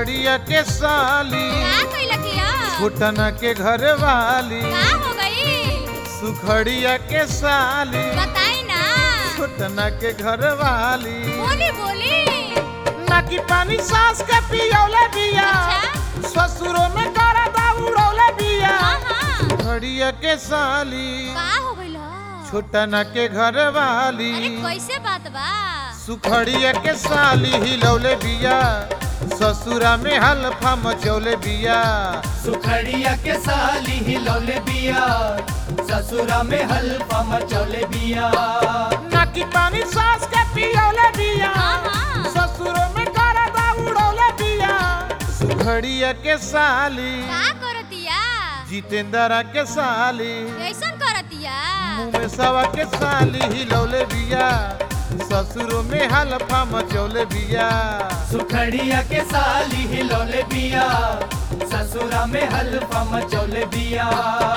सुखड़िया के साली का कइला किया घुटना के घर वाली का हो गई सुखड़िया के साली बताई ना घुटना के घर वाली बोली बोली ना की पानी सास के पियौले बिया अच्छा ससुरो में करा दौड़ौले बिया हाँ हाँ सुखड़िया के साली का हो गइला छोटना के घर वाली अरे कैसे बात बा सुखड़िया के साली हिलौले बिया ससुरा में हल्फा मचौले बिया सुखड़िया के साली हिलौले बिया ससुरा में हल्फा मचौले बिया ना की पानी सास के पियौले बिया हाँ, हाँ। ससुरो में करा दौड़ौले बिया सुखड़िया के साली का करतिया जितेंद्रा के साली कैसन करतिया मुँह में सवा के साली हिलौले बिया ससुरो में हल्फा मचौले बिया सुखड़िया के साली हिलौले बिया ससुरा में हल्फा मचौले बिया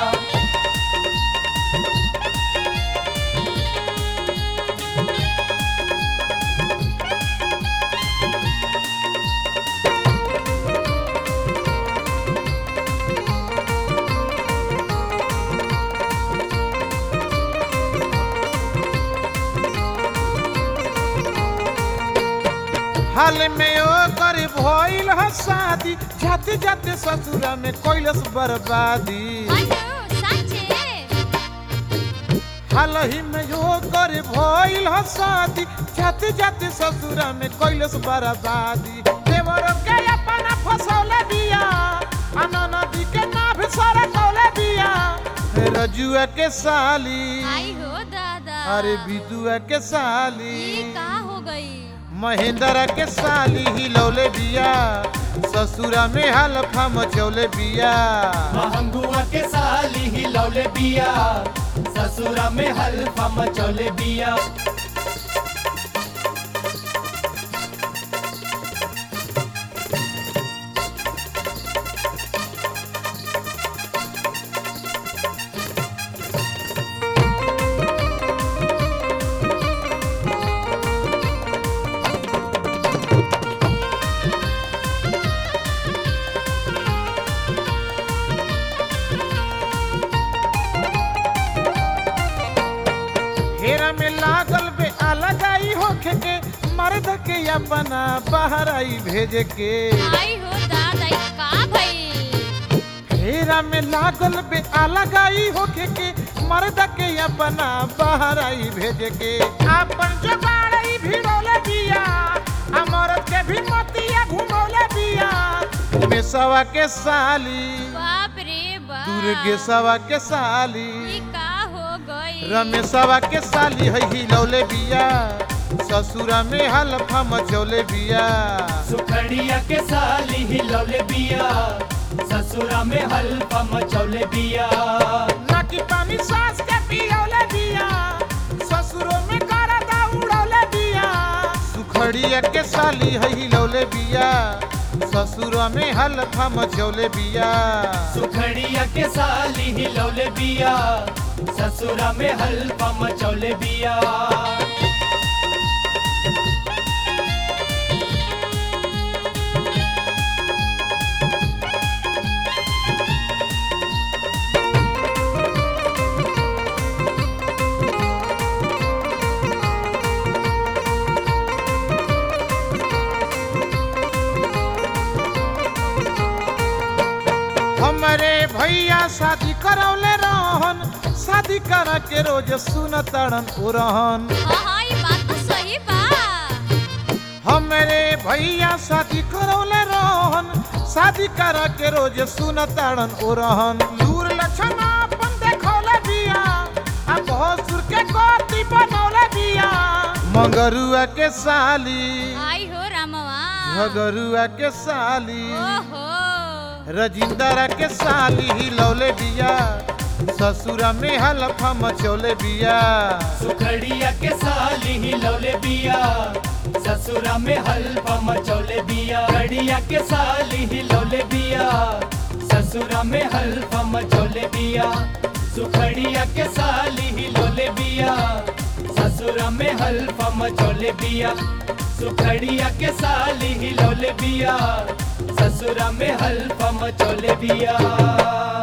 हाल में ओ कर भइल ह शादी जाते जाते ससुरा में कैलस बर्बादी अयो सच्चे हाल ही में ओ कर भइल ह शादी जाते जाते ससुरा में कैलस बर्बादी देवर के अपना फसौले बिया अना नदी के नाभ सर कौले बिया रजुआ के साली आई हो दादा अरे बिदुआ के साली ये का हो गई महेंद्र के साली हिलौले बिया ससुरा में हल्फा मचौले बिया महंगुआ के साली हिलौले बिया ससुरा में हल्फा मचौले बिया हेरा में लागल बे अलग आई होखे के मर्द के अपना बाहर आई भेजे के आई हो दादा ये का भई हेरा में लागल बे अलग आई होखे के मर्द के अपना बाहर आई भेजे के अपन जुगाड़ ई भिड़ोले बिया आ मर्द के भी मतिया घुमौले बिया में सवा के साली बाप रे बाप दुर्गे सवा के साली ये का हो गई रमेशवा के साली है हिलौले बिया ससुरा में हल्फा मचौले बिया सुखड़िया के साली हिलौले बिया ससुरा में हल्फा मचौले बिया ना की पानी सास के पियौले बिया ससुरो में करा दौड़ौले बिया सुखड़िया के साली है हिलौले बिया ससुरा में हल्फा मचौले बिया सुखड़िया के साली हिलौले बिया ससुरा में हल्फा मचौले बिया हमारे भैया शादी करौले रहन शादी करा के रोज सुनतड़न उरहन हाँ हाँ ये बात तो सही बा हमरे भैया शादी करौले रहन शादी करा के रोज सुनताड़न ओरहन लूर लक्षण अपन देखौले बिया आ भसुर के कोती बनौले बिया मंगरुआ के साली आई हो रामवा झगरुआ के साली ओहो रजिंदरा के साली हिलौले बिया ससुरा में हलफा मचौले बिया सुखड़िया के साली हिलौले बिया ससुरा में हल्फा मचौले बिया खड़िया के साली हिलौले बिया ससुरा में हल्फा मचौले बिया सुखड़िया के साली हिलौले बिया ससुरा में हल्फा मचौले बिया सुखड़िया के साली हिलौले बिया ससुरा में हल्फा मचौले बिया